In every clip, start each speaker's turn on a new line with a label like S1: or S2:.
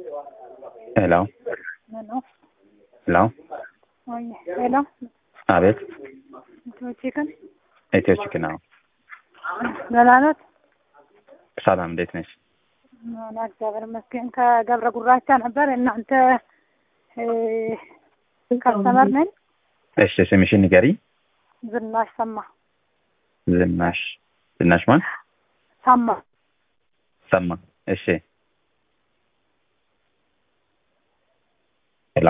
S1: ሄሎ
S2: ሄሎ
S1: ሄሎ
S2: ወይ ሄሎ
S1: አቤት
S2: ኢትዮ ቺክን
S1: ኢትዮ ቺክን ነው።
S2: ደህና ኖት?
S1: ሰላም እንዴት ነሽ?
S2: ሆና እግዚአብሔር ይመስገን። ከገብረ ጉራቻ ነበር እናንተ ከስተመር ነኝ።
S1: እሺ ስምሽን ንገሪ።
S2: ዝናሽ ሰማ
S1: ዝናሽ ዝናሽ ማን?
S2: ሰማ
S1: ሰማ። እሺ ሄሎ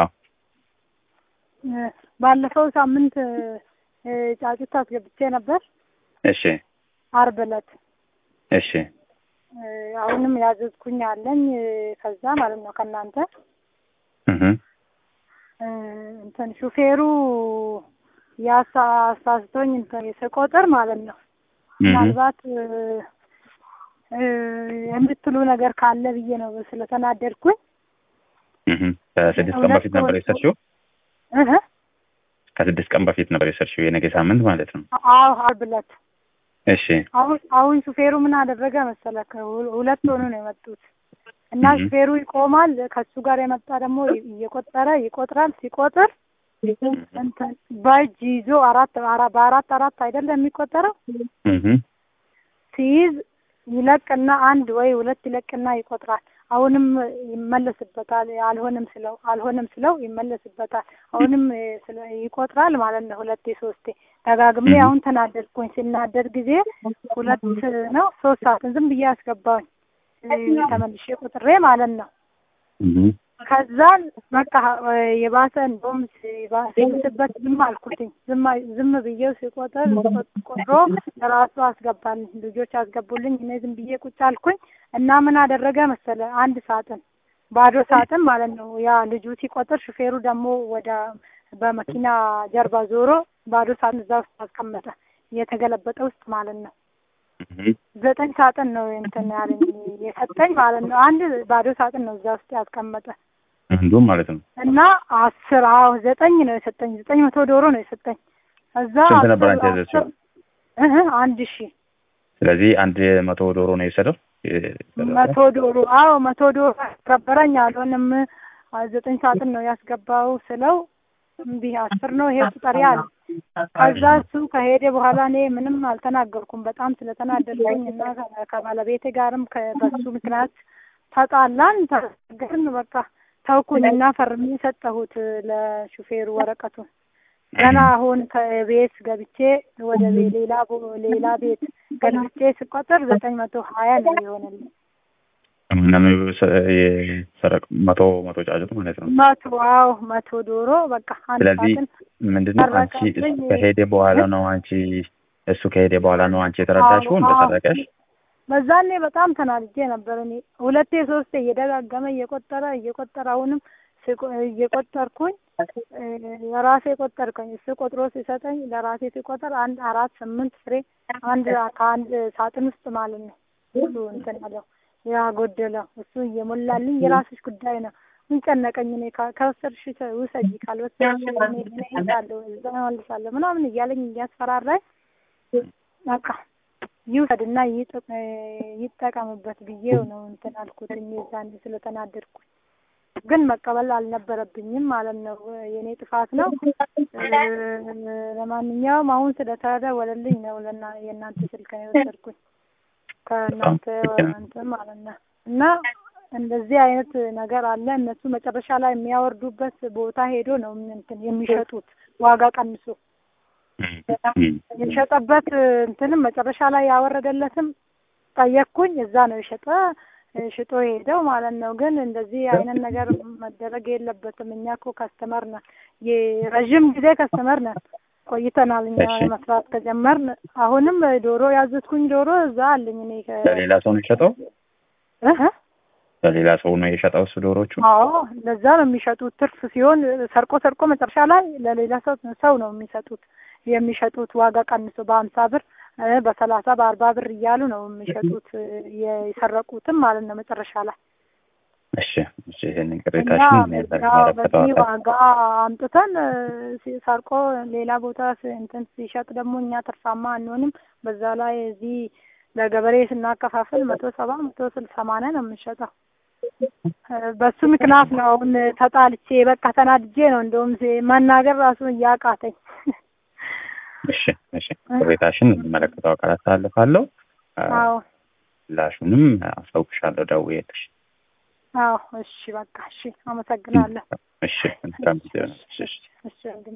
S2: ባለፈው ሳምንት ጫጩት አስገብቼ ነበር
S1: እሺ
S2: አርብ ዕለት
S1: እሺ
S2: አሁንም ያዘዝኩኝ አለኝ ከዛ ማለት ነው ከእናንተ
S1: እህ
S2: እንትን ሹፌሩ ያሳስቶኝ እንትን ስቆጥር ማለት ነው ምናልባት የምትሉ ነገር ካለ ብዬ ነው ስለተናደድኩኝ
S1: እህ ከስድስት ቀን በፊት ነበር የሰርሽው?
S2: እህ
S1: ከስድስት ቀን በፊት ነበር የሰርሽው የነገ ሳምንት ማለት ነው።
S2: አዎ አርብ ዕለት
S1: እሺ
S2: አሁን አሁን ሹፌሩ ምን አደረገ መሰለህ? ሁለት ሆኑ ነው የመጡት እና ሹፌሩ ይቆማል። ከሱ ጋር የመጣ ደግሞ እየቆጠረ ይቆጥራል። ሲቆጥር እንትን በእጅ ይዞ አራት በአራት አራት አይደለም የሚቆጠረው
S1: እህ
S2: ሲይዝ ይለቅና አንድ ወይ ሁለት ይለቅና ይቆጥራል። አሁንም ይመለስበታል። አልሆንም ስለው አልሆንም ስለው ይመለስበታል። አሁንም ይቆጥራል ማለት ነው። ሁለቴ ሶስቴ ደጋግሜ አሁን ተናደድኩኝ። ሲናደድ ጊዜ ሁለት ነው ሶስት ሰዓትን ዝም ብዬ አስገባሁኝ ተመልሼ ቁጥሬ ማለት ነው። ከዛን በቃ የባሰ እንደውም ሲብስበት ዝም አልኩትኝ። ዝም ብዬው ሲቆጥር ቆጥሮ ለራሱ አስገባልኝ። ልጆች አስገቡልኝ። እኔ ዝም ብዬ ቁጭ አልኩኝ እና ምን አደረገ መሰለ አንድ ሳጥን ባዶ ሳጥን ማለት ነው። ያ ልጁ ሲቆጥር ሹፌሩ ደግሞ ወደ በመኪና ጀርባ ዞሮ ባዶ ሳጥን እዛ ውስጥ አስቀመጠ። የተገለበጠ ውስጥ ማለት ነው። ዘጠኝ ሳጥን ነው እንትን ያለኝ የሰጠኝ ማለት ነው። አንድ ባዶ ሳጥን ነው እዛ ውስጥ ያስቀመጠ
S1: አንዱም ማለት ነው።
S2: እና አስር አዎ ዘጠኝ ነው የሰጠኝ። ዘጠኝ መቶ ዶሮ ነው የሰጠኝ። እዛ
S1: ስንት ነበር አንቺ ያዘዝሽው?
S2: እህ አንድ ሺህ
S1: ስለዚህ አንድ መቶ ዶሮ ነው የወሰደው።
S2: መቶ ዶሮ አዎ መቶ ዶሮ ያስከበረኝ አልሆንም። ዘጠኝ ሳጥን ነው ያስገባው ስለው እምቢ አስር ነው ይሄ ቁጠሪ አለ። ከዛ እሱ ከሄደ በኋላ እኔ ምንም አልተናገርኩም። በጣም ስለተናደድኩኝ እና ከባለቤቴ ጋርም በሱ ምክንያት ተጣላን፣ ተናገርን። በቃ ተውኩኝ እና ፈርሜ ሰጠሁት ለሹፌሩ ወረቀቱን። ገና አሁን ከቤት ገብቼ ወደ ሌላ ሌላ ቤት ገልብቼ ስቆጥር ዘጠኝ መቶ ሀያ ነው የሆነልኝ።
S1: ምንም የሰረቅ መቶ መቶ ጫጩት ማለት ነው።
S2: መቶ አዎ መቶ ዶሮ በቃ አንድ
S1: ስለዚህ
S2: ሳጥን
S1: ምንድነው አንቺ
S2: ሰረቀብኝ።
S1: ከሄደ በኋላ ነው አንቺ እሱ ከሄደ በኋላ ነው አንቺ የተረዳሽው
S2: አዎ፣
S1: እንደሰረቀሽ?
S2: በዛኔ በጣም ተናድጄ ነበር። እኔ ሁለቴ ሶስቴ እየደጋገመ እየቆጠረ እየቆጠረ አሁንም ስቆ- እየቆጠርኩኝ ለራሴ ቆጠርከኝ። እሱ ቆጥሮ ሲሰጠኝ ለራሴ ሲቆጠር አንድ አራት ስምንት ፍሬ አንድ ከአንድ ሳጥን ውስጥ ማለት ነው እሱ እንትን ያለው ያጎደለው እሱ እየሞላልኝ የራስሽ ጉዳይ ነው ምን ጨነቀኝ እኔ ካ- ከወሰድሽ ውሰጂ ካልወሰድሽ እኔ እኔ እሄዳለሁ እዛ እመልሳለሁ ምናምን እያለኝ እያስፈራራኝ በቃ ይውሰድና ይጥ- ይጠቀምበት ብዬው ነው እንትን አልኩት የዛኔ ስለተናደድኩኝ ግን መቀበል አልነበረብኝም ማለት ነው። የእኔ ጥፋት ነው። ለማንኛውም አሁን ስለተደወለልኝ ነው ለና የእናንተ ስልክ ነው የወሰድኩኝ ከእናንተ እንትን ማለት ነው። እና እንደዚህ አይነት ነገር አለ። እነሱ መጨረሻ ላይ የሚያወርዱበት ቦታ ሄዶ ነው እንትን የሚሸጡት ዋጋ ቀንሶ የሸጠበት እንትንም መጨረሻ ላይ ያወረደለትም ጠየቅኩኝ። እዛ ነው የሸጠ ሽጦ ሄደው ማለት ነው። ግን እንደዚህ አይነት ነገር መደረግ የለበትም። እኛ እኮ ከስተመር ነን፣ የረዥም ጊዜ ከስተመር ነን፣ ቆይተናል እኛ
S1: እሺ።
S2: መስራት ከጀመርን። አሁንም ዶሮ ያዘዝኩኝ ዶሮ እዛ አለኝ እኔ ከ-
S1: ለሌላ ሰው ነው የሸጠው?
S2: እህ
S1: ለሌላ ሰው ነው የሸጠው እሱ ዶሮቹ?
S2: አዎ ለዛ ነው የሚሸጡት። ትርፍ ሲሆን ሰርቆ ሰርቆ መጨረሻ ላይ ለሌላ ሰው ሰው ነው የሚሰጡት የሚሸጡት ዋጋ ቀንሶ በሀምሳ ብር እ በሰላሳ በአርባ ብር እያሉ ነው የሚሸጡት የሰረቁትም ማለት ነው መጨረሻ ላይ
S1: እሺ እሺ፣ ይሄንን
S2: እና
S1: ቅሬታሽን
S2: ያው በዚህ
S1: ለሚመለከተው
S2: ዋጋ አምጥተን እ ሲ- ሰርቆ ሌላ ቦታ ስ- እንትን ሲሸጥ ደግሞ እኛ ትርፋማ አንሆንም። በዛ ላይ እዚህ ለገበሬ ስናከፋፍል መቶ ሰባ መቶ ስልሳ ሰማንያ ነው የምንሸጠው። በሱ ምክንያት ነው አሁን ተጣልቼ በቃ ተናድጄ ነው እንደውም መናገር ራሱ እያቃተኝ።
S1: እሺ እሺ ቅሬታሽን የሚመለከተው አካል አስተላልፋለሁ።
S2: አዎ
S1: ምላሹንም አሳውቅሻለሁ ደውዬልሽ።
S2: አዎ እሺ በቃ እሺ አመሰግናለሁ።
S1: እሺ መልካም ጊዜ ነው። እሺ
S2: እሺ